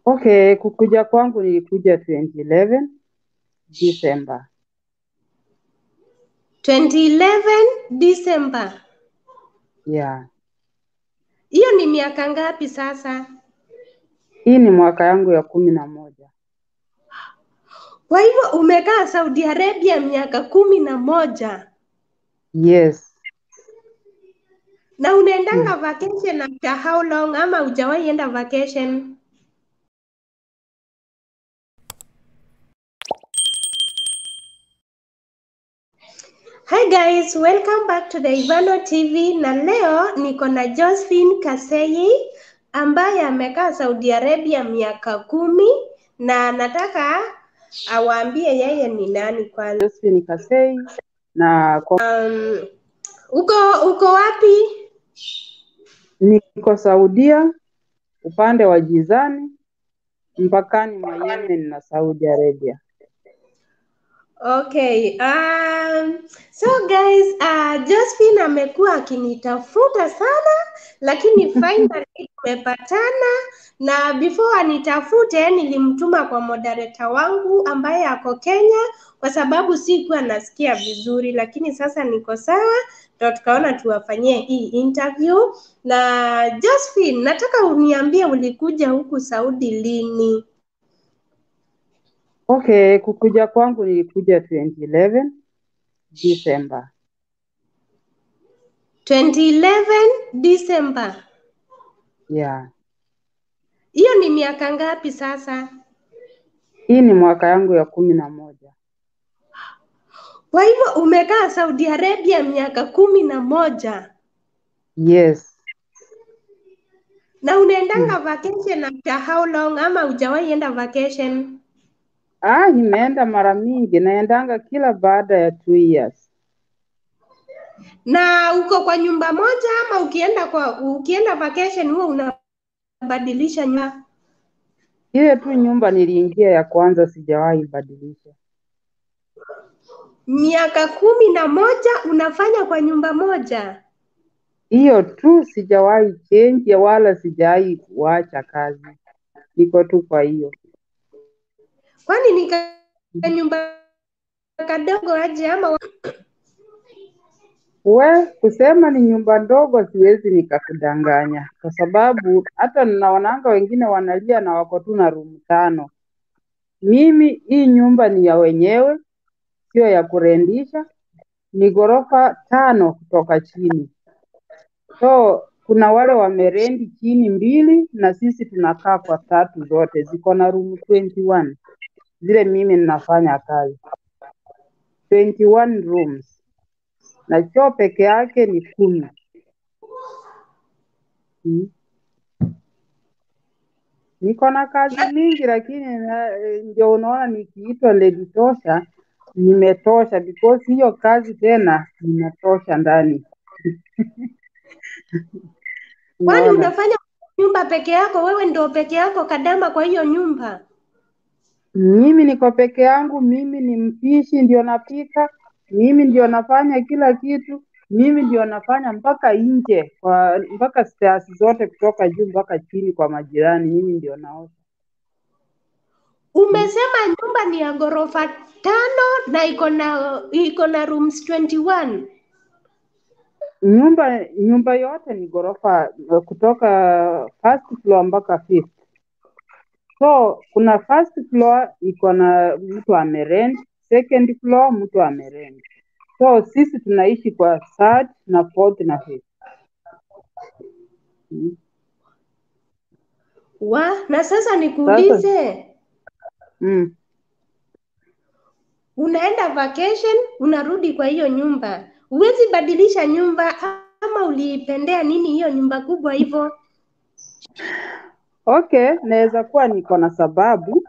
Okay, kukuja kwangu nilikuja 2011 December. 2011 December. Yeah. Hiyo ni miaka ngapi sasa? Hii ni mwaka yangu ya kumi na moja. Kwa hivyo umekaa Saudi Arabia miaka kumi na moja Yes. na unaendanga vacation after how long ama hujawahi enda vacation? Hi guys, welcome back to the Ivano TV na leo niko na Josephine Kasei ambaye amekaa Saudi Arabia miaka kumi na nataka awaambie yeye ni nani kwanza. Josephine Kasei na kwa, Um, uko uko wapi? niko Saudia upande wa Jizani mpakani mwa Yemen na Saudi Arabia. Okay. Um, so guys, uh, Josephine amekuwa akinitafuta sana lakini finally tumepatana na before anitafute nilimtuma kwa moderator wangu ambaye ako Kenya kwa sababu sikuwa nasikia vizuri, lakini sasa niko sawa, ndo tukaona tuwafanyie hii interview. Na Josephine, nataka uniambie ulikuja huku Saudi lini? Okay, kukuja kwangu nilikuja 2011 December. 2011 December. Yeah. Hiyo ni miaka ngapi sasa? Hii ni mwaka yangu ya kumi na moja. Kwa hivyo umekaa Saudi Arabia miaka kumi na moja Yes. na unaendanga vacation after how long ama hujawahi enda vacation? Ah, nimeenda mara mingi, naendanga kila baada ya two years. Na uko kwa nyumba moja ama ukienda kwa ukienda vacation huwa unabadilisha nyumba? Ile tu nyumba niliingia ya kwanza sijawahi badilisha. Miaka kumi na moja unafanya kwa nyumba moja? Hiyo tu sijawahi change wala sijawahi kuacha kazi. Niko tu kwa hiyo. Kwani ni ka ka nyumba kadogo aje ama We, kusema ni nyumba ndogo siwezi nikakudanganya, kwa sababu hata ninaonanga wengine wanalia na wako tu na room tano. Mimi hii nyumba ni ya wenyewe, sio ya kurendisha, ni ghorofa tano kutoka chini. So kuna wale wamerendi chini mbili na sisi tunakaa kwa tatu, zote ziko na room 21 zile mimi ninafanya kazi 21 rooms na choo peke yake ni kumi. Mm. Niko na kazi mingi lakini na- eh, ndio unaona nikiitwa lady tosha nimetosha because hiyo kazi tena nimetosha ndani. kwani Unaona? unafanya nyumba peke yako? Wewe ndio peke yako kadama kwa hiyo nyumba? Mimi niko peke yangu, mimi ni mpishi, ndio napika, mimi ndio nafanya kila kitu, mimi ndio nafanya mpaka nje kwa mpaka stairs zote kutoka juu mpaka chini kwa majirani, mimi ndio naosha. Umesema nyumba ni ya ghorofa tano na iko na iko na rooms 21. Nyumba nyumba yote ni ghorofa eh, kutoka first floor mpaka fifth. So kuna first floor iko na mtu amerent, second floor mtu amerent. So sisi tunaishi kwa third na fourth na fifth. Mm. Wa, na sasa nikuulize, Mm. unaenda vacation, unarudi kwa hiyo nyumba, huwezi badilisha nyumba ama uliipendea nini hiyo nyumba kubwa hivyo? Okay, naweza kuwa niko na sababu.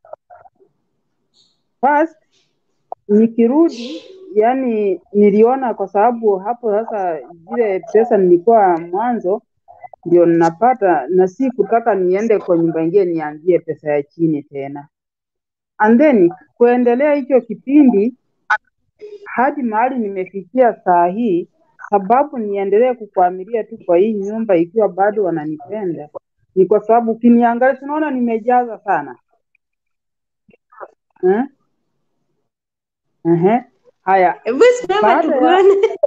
First, nikirudi yani niliona kwa sababu hapo sasa zile pesa nilikuwa mwanzo ndio ninapata na si kutaka niende kwa nyumba ingine nianzie pesa ya chini tena. And then kuendelea hicho kipindi hadi mahali nimefikia saa hii, sababu niendelee kukuamilia tu kwa hii nyumba ikiwa bado wananipenda ni kwa sababu ukiniangalia, tunaona nimejaza sana eh? Ehe. Haya, Hebu simama baada ya tukuone.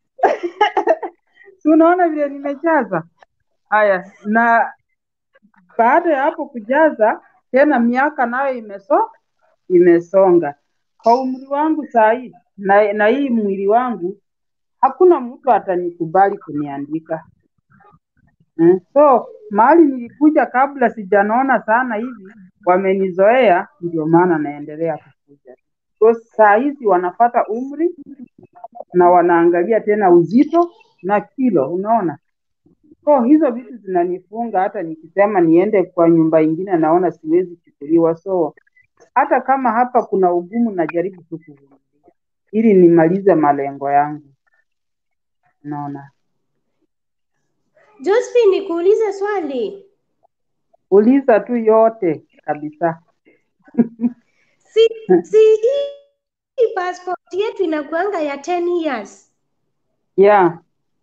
si unaona vile nimejaza haya, na baada ya hapo kujaza tena, miaka nayo imeso imesonga. Kwa umri wangu saa hii na, na hii mwili wangu, hakuna mtu atanikubali kuniandika mm. So mahali nilikuja kabla sijanona sana hivi, wamenizoea, ndio maana naendelea kukuja. So saa hizi wanapata umri na wanaangalia tena uzito na kilo, unaona. So hizo vitu zinanifunga, hata nikisema niende kwa nyumba ingine naona siwezi chukuliwa. So hata kama hapa kuna ugumu, najaribu tu kuvumilia ili nimalize malengo yangu, unaona. Josephine, nikuulize swali. Uliza tu yote kabisa. Si si hii hii passport yetu inakuanga ya 10 years. Yeah.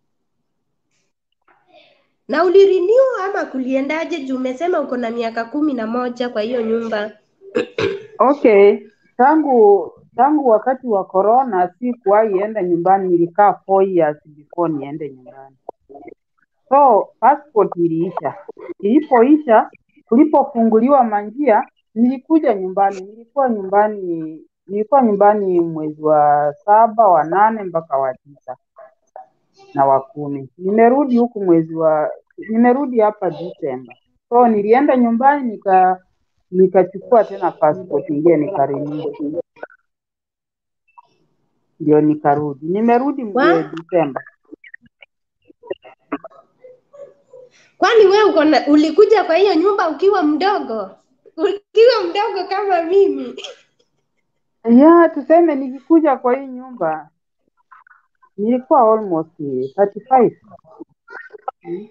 Na ulirenew ama kuliendaje juu umesema uko na miaka kumi na moja kwa hiyo nyumba? Okay, tangu tangu wakati wa corona sikuwahi enda nyumbani, nilikaa four years before niende nyumbani. So passport iliisha. Ilipoisha, tulipofunguliwa manjia, nilikuja nyumbani. Nilikuwa nyumbani nilikuwa nyumbani mwezi wa saba, wa nane mpaka wa tisa na wa kumi. Nimerudi huku mwezi wa nimerudi hapa Disemba. So nilienda nyumbani nika nikachukua tena passport ingine nikarenew, ndio nikarudi. Nimerudi Wa? mwe Disemba. Kwani we uko na ulikuja kwa hiyo nyumba ukiwa mdogo? Ukiwa mdogo kama mimi. Ya, tuseme nikikuja kwa hii nyumba nilikuwa almost 35. Mm,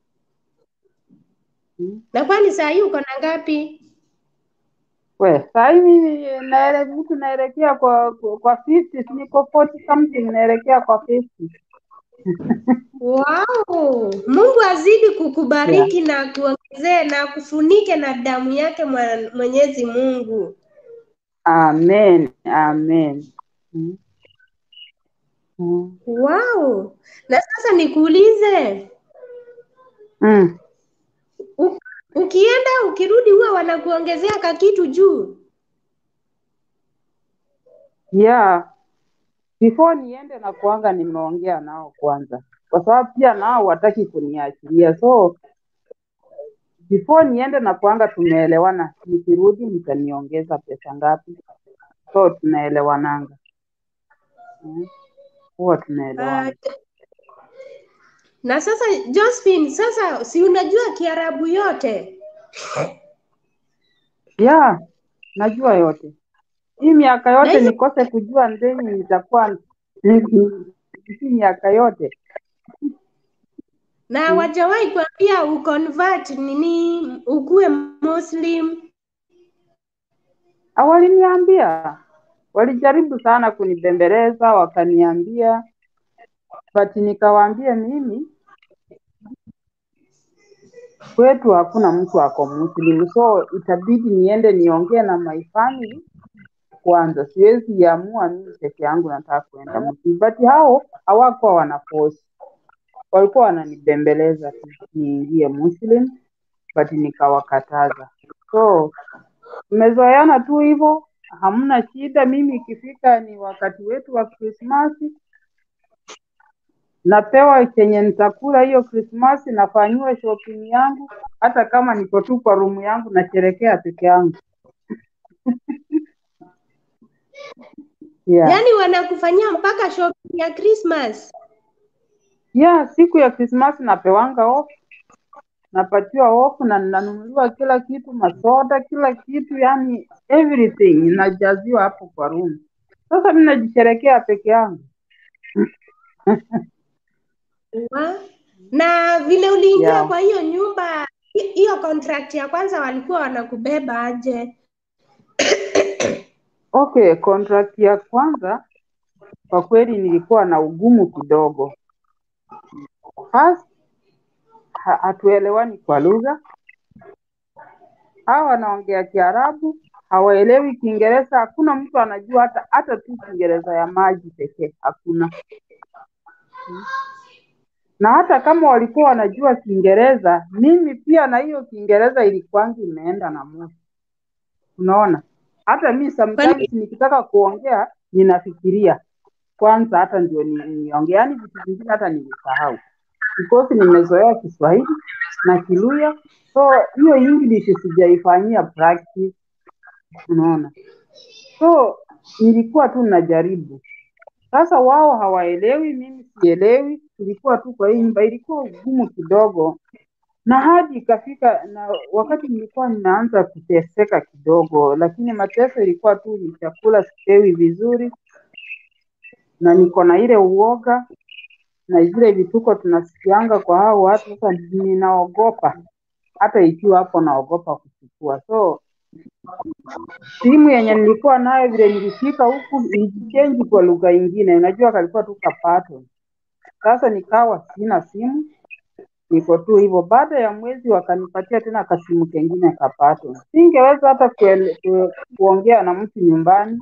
mm. Na kwani saa hii uko na ngapi? We, saa hii mimi naele mtu naelekea kwa kwa kwa 50, si niko 40 something naelekea kwa 50. Wow, Mungu azidi Yeah. kukubariki na kuongezee na kufunike na damu yake mwa- Mwenyezi Mungu. Amen, amen. Mm, mm, Wow. Na sasa nikuulize, mm. u- ukienda ukirudi huwa wanakuongezea kakitu juu? Yeah, before niende na kuanga nimeongea nao kwanza, kwa sababu pia nao wataki kuniachilia, so before niende na kuanga tumeelewana, nikirudi mtaniongeza pesa ngapi, so tunaelewananga. Mm, huwa Ah, tunaelewana. na sasa Josephine, sasa si unajua Kiarabu yote? Yeah, najua yote. Hii miaka Na yote hizo nikose kujua ndeni nitakuwa hii miaka yote. na Mm. wajawahi kuambia uconvert nini ukuwe Muslim? Waliniambia, walijaribu sana kunibembeleza, wakaniambia, but nikawaambia mimi kwetu hakuna mtu ako Muslim, so itabidi niende niongee na my family kwanza. Siwezi amua mimi peke yangu nataka kuenda Muslim, but hao hawakuwa wanaforce, walikuwa wananibembeleza tu niingie Muslim, but nikawakataza. So tumezoeana tu hivyo, hamna shida. Mimi ikifika ni wakati wetu wa Krismasi, napewa chenye nitakula hiyo Krismasi, nafanyiwa shopping yangu, hata kama niko tu kwa rumu yangu nasherekea peke yangu. Yeah. Yaani wanakufanyia mpaka shopping ya Christmas. Yeah, siku ya Krismasi napewanga off, napatiwa off na nanunuliwa kila kitu, masoda, kila kitu, yani everything inajaziwa hapo kwa room. Sasa mimi najisherekea peke yangu. Wa? Na vile uliingia Yeah. kwa hiyo nyumba, hi- hiyo contract ya kwanza walikuwa wanakubeba aje? Okay, contract ya kwanza kwa kweli nilikuwa na ugumu kidogo. First, ha- hatuelewani kwa lugha, hawa wanaongea Kiarabu, hawaelewi Kiingereza. Hakuna mtu anajua hata hata tu Kiingereza ya maji pekee, hakuna. Na hata kama walikuwa wanajua Kiingereza, mimi pia na hiyo Kiingereza ilikuwangi imeenda na moshi. Unaona, hata mi sometimes nikitaka kuongea ninafikiria kwanza, hata ndio ni- niongee, yaani vitu vingine hata nilisahau because nimezoea Kiswahili na Kiluya, so hiyo English sijaifanyia practice, unaona. So nilikuwa tu najaribu. Sasa wao hawaelewi, mimi sielewi. Tulikuwa tu kwa hii nyumba, ilikuwa ugumu kidogo, na hadi ikafika na wakati nilikuwa ninaanza kuteseka kidogo, lakini mateso ilikuwa tu ni chakula sipewi vizuri, na niko na ile uoga na zile vituko tunasikianga kwa hao watu. Sasa ninaogopa, hata ikiwa hapo naogopa kuchukua. So simu yenye nilikuwa nayo vile nilifika huku nilichange kwa lugha ingine, unajua kalikuwa tu kapato. Sasa nikawa sina simu, niko tu hivyo. Baada ya mwezi wakanipatia tena kasimu kengine kapato. Singeweza hata kuele, ku, kuongea na mtu nyumbani.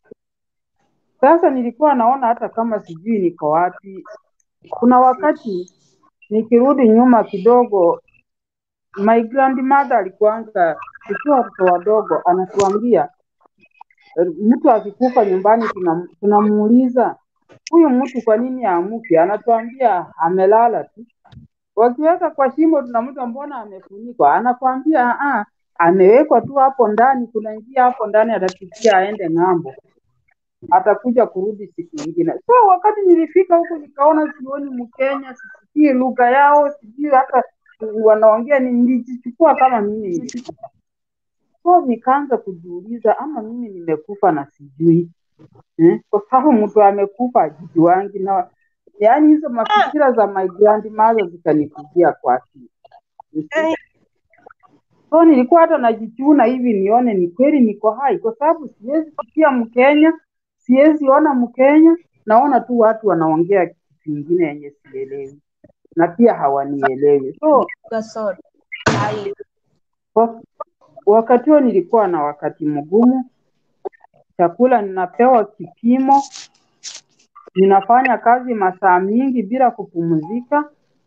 Sasa nilikuwa naona hata kama sijui niko wapi. Kuna wakati nikirudi nyuma kidogo, my grandmother alikuanga tukiwa watoto wadogo, anatuambia eh, mtu akikufa nyumbani tunam- tunamuuliza huyu mtu kwa nini aamke? Anatuambia amelala tu. Wakiweka kwa shimo tunamuta mbona amefunikwa? Anakwambia ah, amewekwa tu hapo ndani, kuna njia hapo ndani, atapitia aende ng'ambo, atakuja kurudi siku nyingine. So wakati nilifika huku nikaona sioni Mkenya, sisikii lugha yao, sijui hata wanaongea, ni- nilijichukua kama mimi nilikufa. So nikaanza kujiuliza ama mimi nimekufa na sijui eh? Kwa sababu mtu amekufa ajijuangi na yaani hizo mafikira za my grandmother zikanikujia kwa akili. You see? So nilikuwa hata najichuna hivi nione ni kweli niko hai, kwa sababu siwezi sikia Mkenya, siwezi ona Mkenya, naona tu watu wanaongea kitu kingine yenye sielewi na pia hawanielewi. So Gasol. Hai. wa- wakati huo nilikuwa na wakati mgumu, chakula ninapewa kipimo, ninafanya kazi masaa mingi bila kupumzika,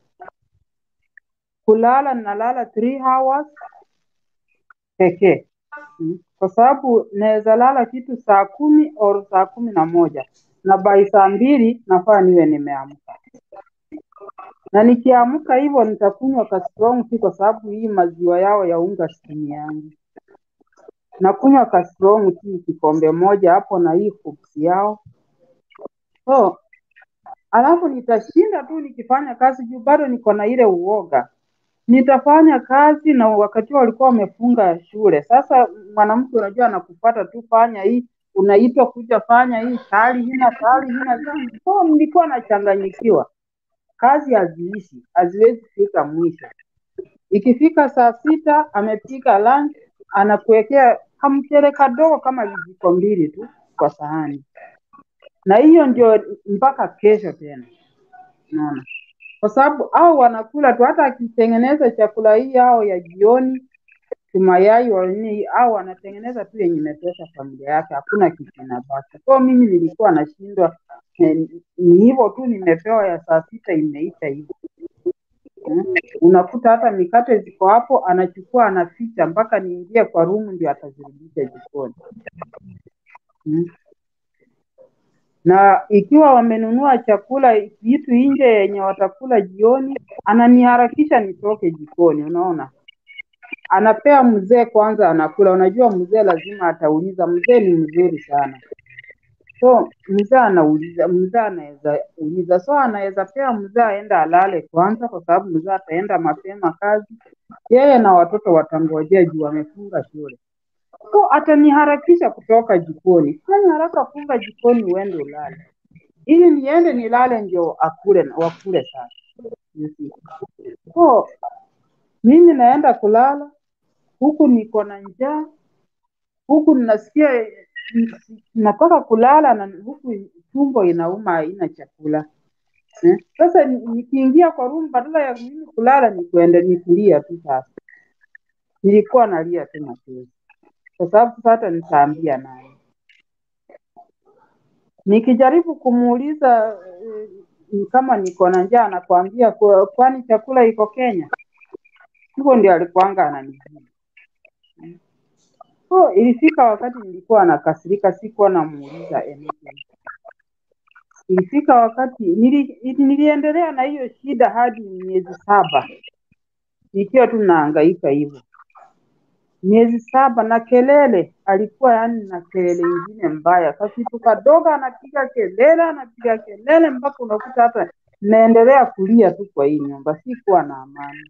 kulala ninalala three hours pekee Mm. kwa sababu naweza lala kitu saa kumi au saa kumi na moja na by saa mbili nafaa niwe nimeamka, na nikiamka hivyo nitakunywa ka strong tea kwa sababu hii maziwa yao ya unga sitini yangu, nakunywa ka strong tea kikombe moja hapo na hii hoops yao so alafu nitashinda tu nikifanya kazi juu bado niko na ile uoga nitafanya kazi na wakati huo walikuwa wamefunga shule. Sasa mwanamke unajua anakupata tu, fanya hii, unaitwa kuja fanya hii, tayari hina tayari hina tayari. So nilikuwa nachanganyikiwa, kazi haziishi, haziwezi fika mwisho. Ikifika saa sita amepika lunch, anakuwekea kamchele kadogo kama vijiko mbili tu kwa sahani, na hiyo ndio mpaka kesho tena, unaona kwa sababu au wanakula tu, hata akitengeneza chakula hii ao ya jioni tumayai wa nini, au wanatengeneza tu yenye imetosha familia yake, hakuna kitu inabaki. So mimi nilikuwa nashindwa eh, ni hivyo tu, nimepewa ya saa sita imeisha hivyo. Mm. Unakuta hata mikate ziko hapo, anachukua anaficha mpaka niingie kwa rumu ndio atazirudisha jikoni. Mm. na ikiwa wamenunua chakula vitu nje yenye watakula jioni, ananiharakisha nitoke jikoni. Unaona, anapea mzee kwanza, anakula. Unajua mzee lazima atauliza, mzee ni mzuri sana, so mzee anauliza, mzee anaweza uliza, so anaweza pea mzee aenda alale kwanza, kwa sababu mzee ataenda mapema kazi, yeye na watoto watangojea juu wamefunga shule. So ataniharakisha kutoka jikoni, fanya haraka, funga jikoni uende ulale ili niende nilale ndio akule wakule sasa. You see. So mimi naenda kulala huku niko na njaa, huku ninasikia eh, nataka kulala na huku tumbo inauma, haina chakula eh. Sasa ni- nikiingia kwa room badala ya mimi kulala ni kuende nikulia tu sasa nilikuwa nalia tu machozi, kwa sababu sasa hata nitaambia naye. Nikijaribu kumuuliza eh, kama niko na njaa, anakuambia "Kwa- kwani chakula iko Kenya? Hivyo ndio alikuanga ananijibu. So ilifika wakati nilikuwa nakasirika, sikuwa namuuliza anything. Ilifika wakati nili, niliendelea na hiyo shida hadi miezi saba nikiwa tu nahangaika hivyo miezi saba na kelele, alikuwa yani na kelele ingine mbaya. Kasitu kadogo anapiga kelele, anapiga kelele mpaka unakuta hata naendelea kulia tu kwa hii nyumba, sikuwa na amani.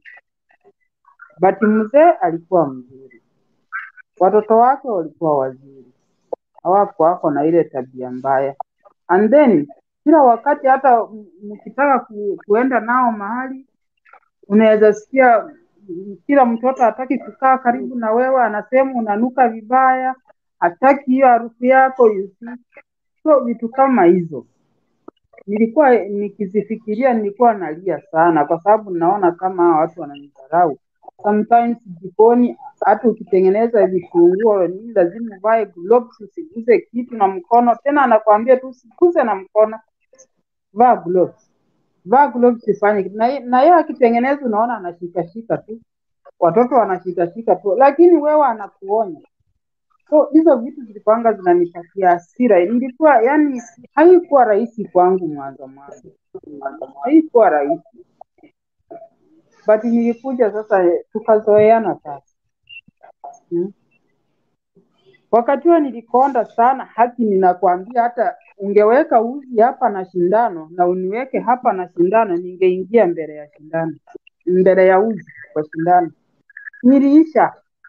But mzee alikuwa mzuri, watoto wake walikuwa wazuri, hawako wako na ile tabia mbaya. And then kila wakati hata m- mkitaka ku, kuenda nao mahali unaweza sikia mm, kila mtoto hataki kukaa karibu na wewe, anasema unanuka vibaya, hataki hiyo harufu yako you see. So vitu kama hizo nilikuwa nikizifikiria, nilikuwa nalia sana, kwa sababu naona kama hawa watu wananidharau. Sometimes jikoni, hata ukitengeneza vitunguu nini, lazima uvae gloves, usiguse kitu na mkono. Tena anakuambia tu usiguse na mkono, vaa gloves vaa gloves ifanye kitu. na ye- na yeye akitengeneza unaona anashikashika tu, watoto wanashikashika tu, lakini wewe anakuonya. So hizo vitu zilikuwanga zinanipatia hasira. Nilikuwa yani, haikuwa rahisi kwangu mwanzo mwanzo, haikuwa rahisi, but nilikuja sasa, tukazoeana sasa hmm. Wakati huo nilikonda sana, haki ninakwambia, hata ungeweka uzi hapa na shindano na uniweke hapa na shindano, ningeingia mbele ya shindano, mbele ya uzi kwa shindano. Niliisha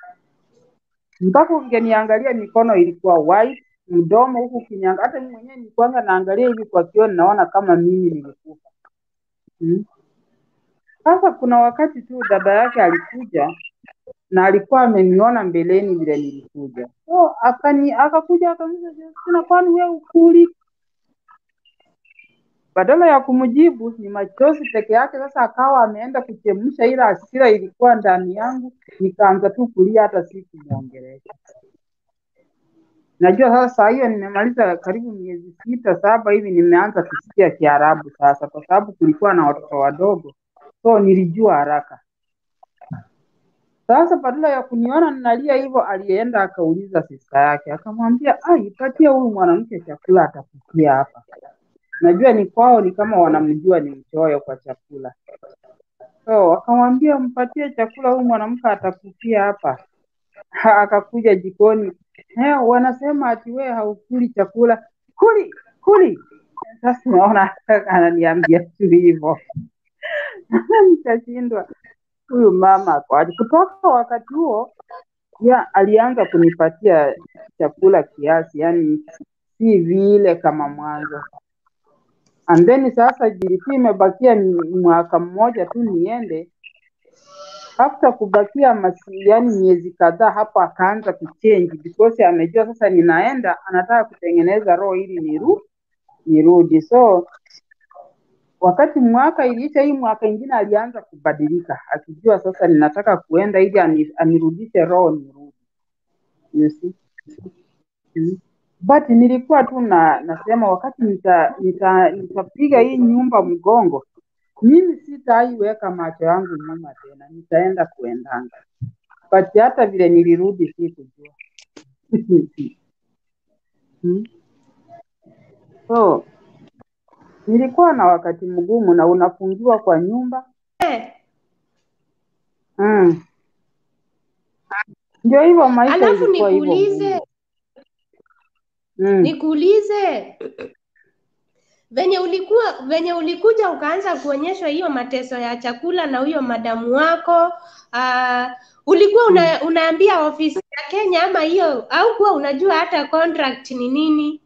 mpaka ungeniangalia, mikono ilikuwa white, mdomo huku kinyanga. Hata mimi mwenyewe nilikuwanga naangalia hivi kwa kioo, ninaona kama mimi nilikufa. Hmm. Sasa kuna wakati tu dada yake alikuja na alikuwa ameniona mbeleni vile nilikuja, so akani akakuja akaniuliza, Justina, kwani wewe ukuli? Badala ya kumjibu ni machozi peke yake. Sasa akawa ameenda kuchemsha ile hasira ilikuwa ndani yangu, nikaanza tu kulia, hata sikumwongelesha. Najua sasa saa hiyo nimemaliza karibu miezi sita saba hivi, nimeanza kusikia Kiarabu sasa, kwa sababu kulikuwa na watoto wadogo, so nilijua haraka. Sasa badala ya kuniona ninalia hivyo, alienda akauliza sista yake, akamwambia ah, ipatie huyu mwanamke chakula, atakukia hapa. Najua ni kwao, ni kama wanamjua ni mchoyo kwa chakula. So akamwambia mpatie chakula, huyu mwanamke atakufia hapa. Ha, akakuja jikoni, eh, wanasema ati wewe haukuli chakula. Kuli kuli. Sasa unaona ananiambia tu hivyo, nikashindwa huyu mama kwaje. Kutoka wakati huo ya alianza kunipatia chakula kiasi, yani si vile kama mwanzo. And then sasa ilikuwa imebakia ni- mwaka mmoja tu niende. After kubakia masi, yani miezi kadhaa hapo akaanza kuchange because amejua sasa ninaenda, anataka kutengeneza roho ili niru nirudi. So wakati mwaka iliisha, hii mwaka ingine alianza kubadilika, akijua sasa ninataka kuenda ili ani- anirudishe roho nirudi. You see? Mm. But nilikuwa tu na nasema wakati nita, nita, nitapiga hii nyumba mgongo, mimi sitaiweka macho yangu nyuma tena, nitaenda kuendanga. But hata vile nilirudi sikujua. Mm. So nilikuwa na wakati mgumu na unafungiwa kwa nyumba Eh, mm. Ndio hivyo maisha alafu ilikuwa hivyo nikuulize ngumu. Mm. nikuulize venye ulikuwa venye ulikuja ukaanza kuonyeshwa hiyo mateso ya chakula na huyo madamu wako uh, ulikuwa una, unaambia ofisi ya Kenya ama hiyo au kuwa unajua hata contract ni nini?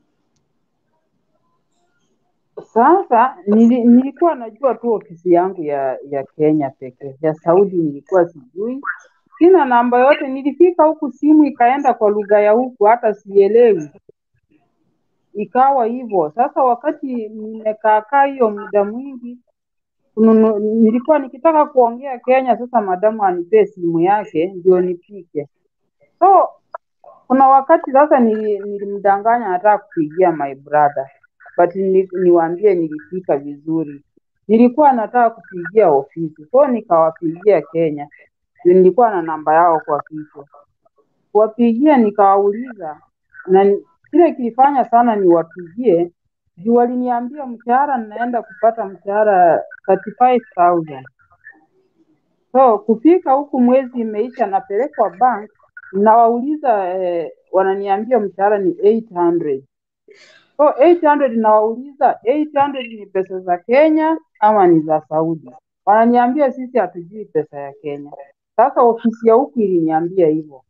Sasa nili, nilikuwa najua tu ofisi yangu ya ya Kenya pekee, ya Saudi nilikuwa sijui, sina namba yote. Nilifika huku simu ikaenda kwa lugha ya huku, hata sielewi, ikawa hivyo. Sasa wakati nimekaakaa hiyo muda mwingi, kununu, nilikuwa nikitaka kuongea Kenya, sasa madamu anipee simu yake ndio nipike. So kuna wakati sasa nili- nilimdanganya nataka kupigia my brother but ni, niwaambie nilipika vizuri. Nilikuwa nataka kupigia ofisi, so nikawapigia Kenya, Ndio nilikuwa na namba yao kwa kichwa. Kuwapigia nikawauliza, na ni- kile kilifanya sana niwapigie juu waliniambia mshahara ninaenda kupata mshahara 35000 So kufika huku mwezi imeisha, napelekwa bank, nawauliza eh, wananiambia mshahara ni 800 So 800 nawauliza 800 ni pesa za Kenya ama ni za Saudi? Wananiambia sisi hatujui pesa ya Kenya. Sasa ofisi ya huku iliniambia hivyo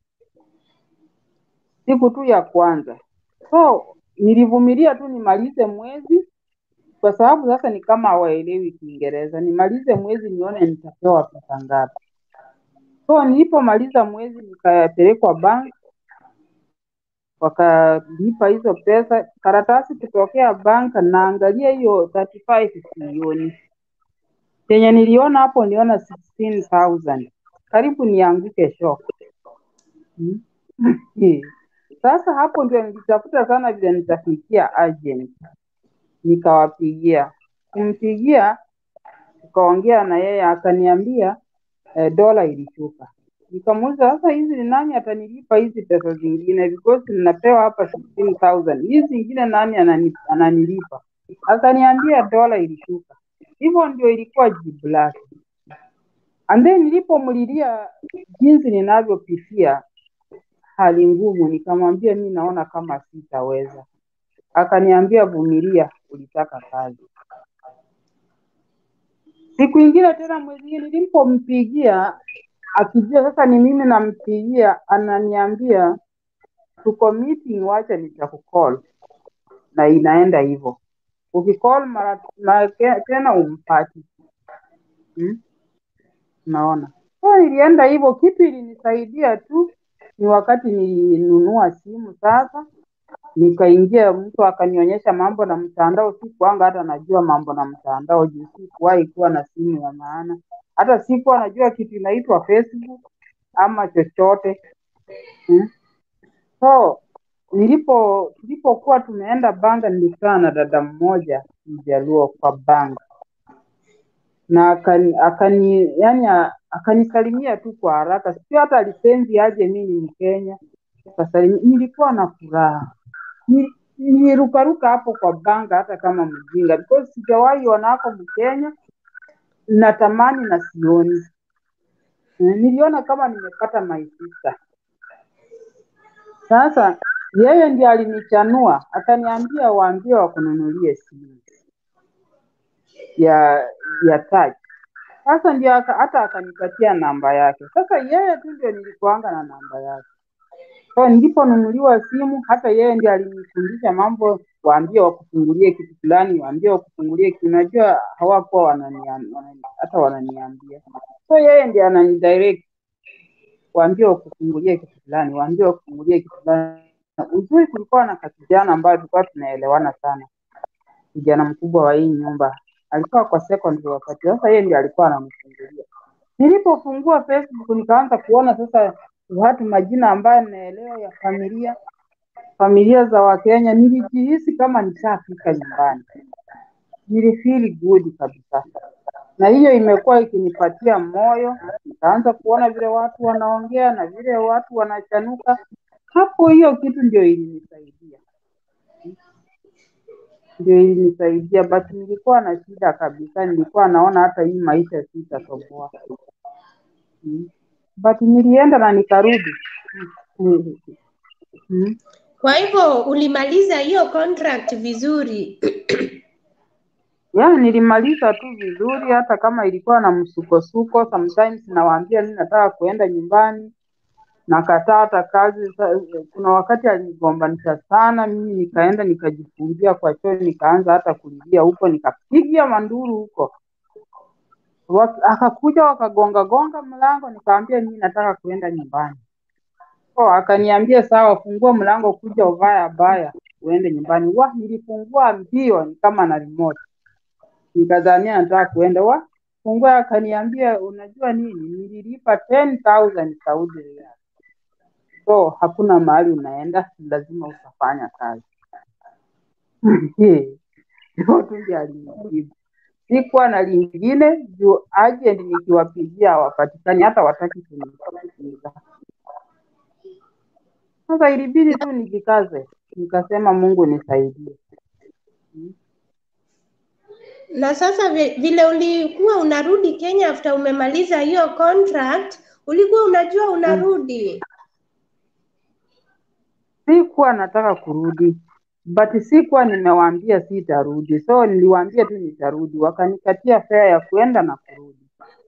siku tu ya kwanza. So nilivumilia tu nimalize mwezi, kwa sababu sasa ni kama hawaelewi Kiingereza. Nimalize mwezi nione nitapewa pesa ngapi. So nilipomaliza mwezi nikapelekwa bank, wakalipa hizo pesa. Karatasi kutokea bank, naangalia hiyo 35 sioni. Yenye niliona hapo niliona 16,000 karibu nianguke shock. Hmm? Sasa hapo ndio nilitafuta sana vile nitafikia agent, nikawapigia. Kumpigia tukaongea na yeye, akaniambia eh, dola ilishuka. Nikamuuliza sasa, hizi ni nani atanilipa hizi pesa zingine because ninapewa hapa 16,000 hizi zingine nani anani, ananilipa? Akaniambia dola ilishuka. Hivyo ndio ilikuwa jibu lake. And then nilipomlilia jinsi ninavyopitia hali ngumu, nikamwambia mi naona kama sitaweza. Akaniambia vumilia, ulitaka kazi. Siku ingine tena mwezi nilipompigia akijua sasa ni mimi nampigia, ananiambia tuko meeting, wacha nitakucall, na inaenda hivyo. Ukicall mara mara ke- tena umpati hmm? Naona so nilienda hivyo. Kitu ilinisaidia tu ni wakati nilinunua simu sasa, nikaingia, mtu akanionyesha mambo na mtandao. Sikuanga hata najua mambo na mtandao juu sikuwahi kuwa na simu ya maana, hata sikuwa najua kitu inaitwa Facebook ama chochote hmm? So nilipo tulipokuwa tumeenda Banga, nilikutana na dada mmoja mjaluo kwa Banga na akani, akani yani a- akanisalimia tu kwa haraka, sio hata alipenzi aje mimi ni Mkenya. Akasalimia, nilikuwa na furaha Ni- nilirukaruka hapo kwa Banga hata kama mjinga because sijawahi ona hapo Mkenya, natamani na sioni. Eh, Niliona kama nimepata my sister. Sasa yeye ndiye alinichanua, akaniambia waambie wakununulie simu ya ya touch. Sasa ndio aka, hata akanipatia namba yake. Sasa yeye tu ndio nilikuanga na namba yake. So niliponunuliwa simu, hata yeye ndiye alinifundisha mambo, waambie wakufungulie kitu fulani, waambie wakufungulie kitu. Unajua hawakuwa wananiam- wanani, hata wananiambia. So yeye ndiye ananidirect, waambie wakufungulie kitu fulani, waambie wakufungulie kitu fulani. Uzuri kulikuwa na kakijana ambayo tulikuwa tunaelewana sana, kijana mkubwa wa hii nyumba, alikuwa kwa secondary wakati. Sasa yeye ndiye alikuwa ananifungulia. Nilipofungua Facebook nikaanza kuona sasa watu majina ambayo naelewa ya familia familia za Wakenya, nilijihisi kama nishafika nyumbani, nilifeel good kabisa, na hiyo imekuwa ikinipatia moyo. Nikaanza kuona vile watu wanaongea na vile watu wanachanuka, hapo hiyo kitu ndio ilinisaidia, ndio ilinisaidia, but nilikuwa na shida kabisa, nilikuwa naona hata hii maisha sitatoboa. Mm. But nilienda na nikarudi. Mm. Mm. Kwa hivyo ulimaliza hiyo contract vizuri. Yeah, nilimaliza tu vizuri, hata kama ilikuwa na msukosuko. Sometimes nawaambia mimi nataka kuenda nyumbani, nakataa hata kazi. Sa- Kuna wakati alinigombanisha sana, mimi nikaenda nikajifungia kwa choo, nikaanza hata kulilia huko, nikapiga manduru huko. Wa- Akakuja wakagonga gonga mlango, nikamwambia mimi nataka kuenda nyumbani. Oh, akaniambia sawa, fungua mlango, kuja uvae abaya uende nyumbani. Wa, nilifungua mbio ni kama na remote, nikadhania nataka kuenda. Wa, Fungua akaniambia unajua nini, nililipa 10,000 Saudi riyal. So hakuna mahali unaenda, lazima utafanya kazi. Hivyo tu ndio alinijibu. Sikuwa na lingine juu agent nikiwapigia hawapatikani, hata wataki kunisikiza. Sasa ilibidi tu nijikaze, nikasema Mungu nisaidie. Na sasa vi- vile ulikuwa unarudi Kenya after umemaliza hiyo contract, ulikuwa unajua unarudi. Sikuwa nataka kurudi but sikuwa nimewaambia sitarudi, so niliwaambia tu nitarudi, wakanikatia fare ya kuenda na kurudi.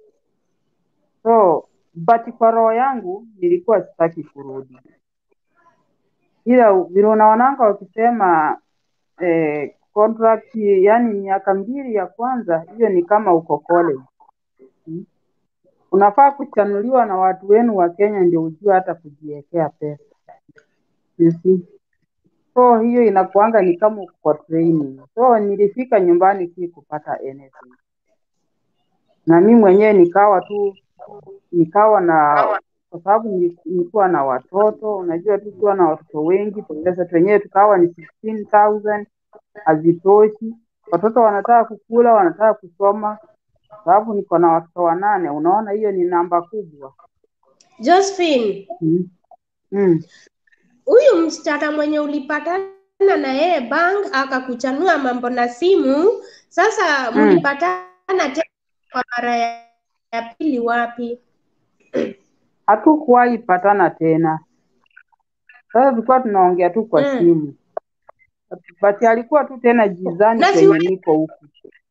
So but kwa roho yangu nilikuwa sitaki kurudi, ila vile unaonanga wakisema eh, contract yani miaka mbili ya kwanza, hiyo ni kama uko college hmm? Unafaa kuchanuliwa na watu wenu wa Kenya ndio ujue hata kujiwekea pesa you see. So hiyo inakuanga ni kama uko kwa training. So nilifika nyumbani si kupata anything, na mi mwenyewe nikawa tu nikawa na kwa sababu nili- nilikuwa na watoto, unajua tu ukiwa na watoto wengi, pesa wenyewe tukawa ni 16,000 hazitoshi. Watoto wanataka kukula, wanataka kusoma, sababu niko na watoto wanane. Unaona, hiyo ni namba kubwa Josephine, mm. Mm. huyu msichana mwenye ulipatana na yeye bank akakuchanua mambo na simu, sasa Mm. mlipatana tena kwa mara ya ya pili wapi? Hatukuwahi patana tena. Sasa tulikuwa tunaongea tu kwa Mm. simu, but alikuwa tu tena jizani Na si kwenye uli- niko huku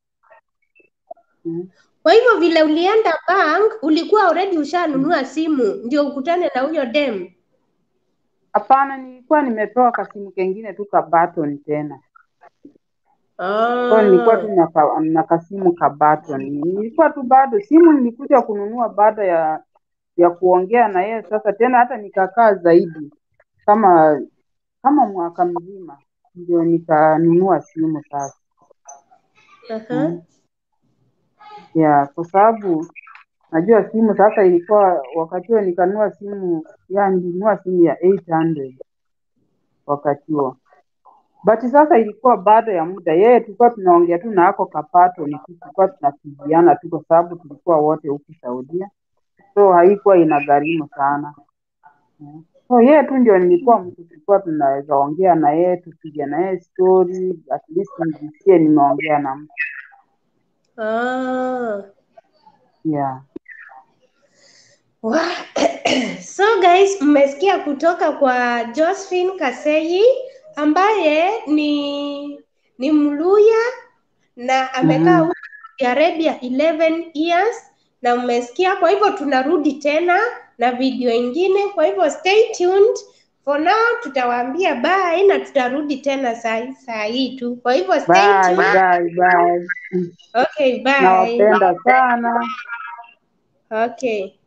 mm. Kwa hivyo vile ulienda bank ulikuwa already ushanunua simu ndio ukutane na huyo dem. Hapana, nilikuwa nimepewa kasimu kengine tu ka button tena, so nilikuwa tu Ah. na, ka, na kasimu ka button. Nilikuwa tu bado simu nilikuja kununua baada ya ya kuongea na yeye. Sasa tena hata nikakaa zaidi kama kama mwaka mzima ndio nikanunua simu sasa. Aha. Mm. Yeah, kwa sababu najua simu sasa ilikuwa wakati huo nikanunua simu ya nilinunua simu ya 800 wakati huo but sasa ilikuwa baada ya muda yeye tulikuwa tunaongea tu na ako kapato ni tu tulikuwa tunapigiana tu kwa sababu tulikuwa wote huku Saudia so haikuwa inagharimu sana Mm. so yeye tu ndio nilikuwa mtu tulikuwa tunaweza ongea na yeye tupige na yeye story at least nijisikie nimeongea na mtu Ah. yeah Wa- So guys, mmesikia kutoka kwa Josephine Kasei ambaye ni ni Mluya na amekaa Mhm. huko Saudi Arabia 11 years na mmesikia. Kwa hivyo tunarudi tena na video ingine, kwa hivyo stay tuned. For now tutawaambia bye na tutarudi tena saa saa hii tu. Kwa hivyo stay bye tuned. bye bye Okay, bye. nawapenda sana Okay.